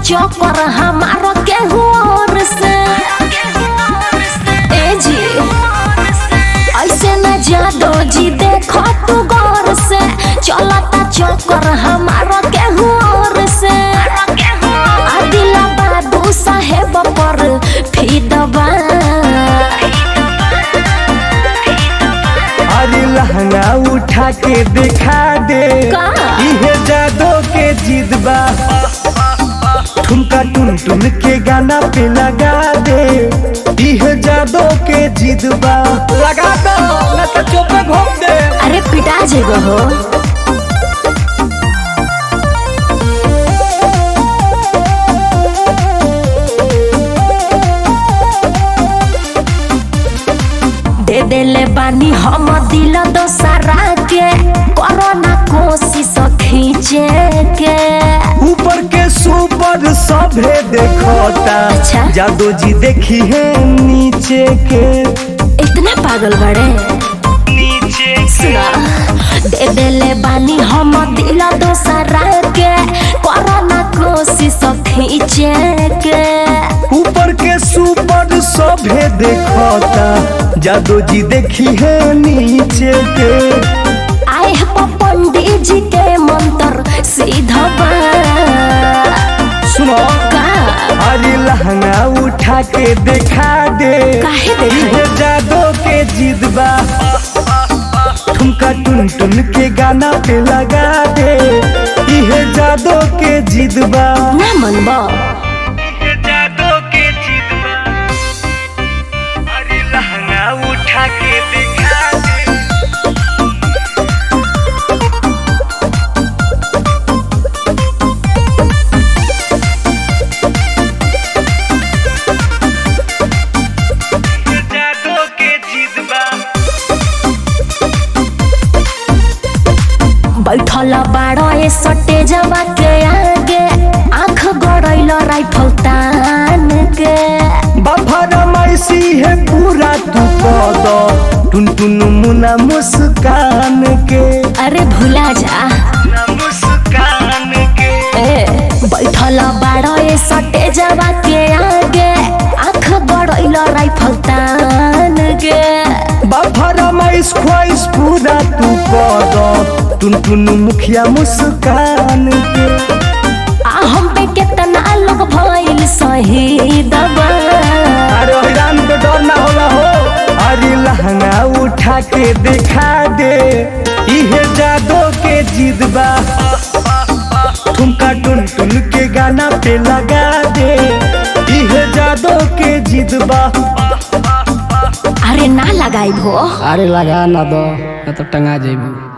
चौकर हमारा केहू और से ए जी ऐसे न जादो जी देखो तू गौर से चलता चौकर हमारा केहू और से आदिला बाबू साहेब पर फिदबा अरे लहंगा उठा के दिखा दे का? इहे जादो के जिद बा ठुमका टुन टुन के गाना पे लगा दे इहे जादो के जिद बा लगा दो न तो चुप घूम दे अरे पिटा जेगो हो दे देले बानी हम दिल दोसरा के कोरोना कोशिश खींचे के ऊपर के सुपर सभे देखता अच्छा। जादो जी देखी है नीचे के इतना पागल बड़े नीचे सुना दे देले बानी हम दिल दोसरा के कोरोना कोशिश खींचे के ऊपर के सुपर सभे देखता जादो जी देखी है नीचे के आए हैं पंडित जी के मंत्र सीधा सुनो का अरे लहंगा उठा के दिखा दे काहे देखाई? इहे जादो के जिद बा ठुमका टुन टुन के गाना पे लगा दे इहे जादो के जिद बा ना मनबा इहे जादो के जिद बा अरे लहंगा उठा के दिखा दे जादो के जिद बा बैठल बाड़ो ए सटे जमा के आगे आंख गड़ैल राइफल तान के बाफर मैसी है पूरा तू कद टुन टुन मुना मुस्कान के अरे भुला जा मुस्कान के ए बैठल बाड़ो ए सटे जमा के आगे आंख गड़ैल राइफल तान के बाफर मैस ख्वाइस पूरा तू कद टुन टुन मुखिया मुस्कान के आ हम पे कितना लोग भइल शहीद बा अरे हैरान पे डर ना होला हो अरे लहंगा उठा के दिखा दे इहे जादो के जिद बा ठुमका टुन टुन के गाना पे लगा दे इहे जादो के जिद बा अरे ना लगाई भो अरे लगा ना दो ना तो टंगा जेबू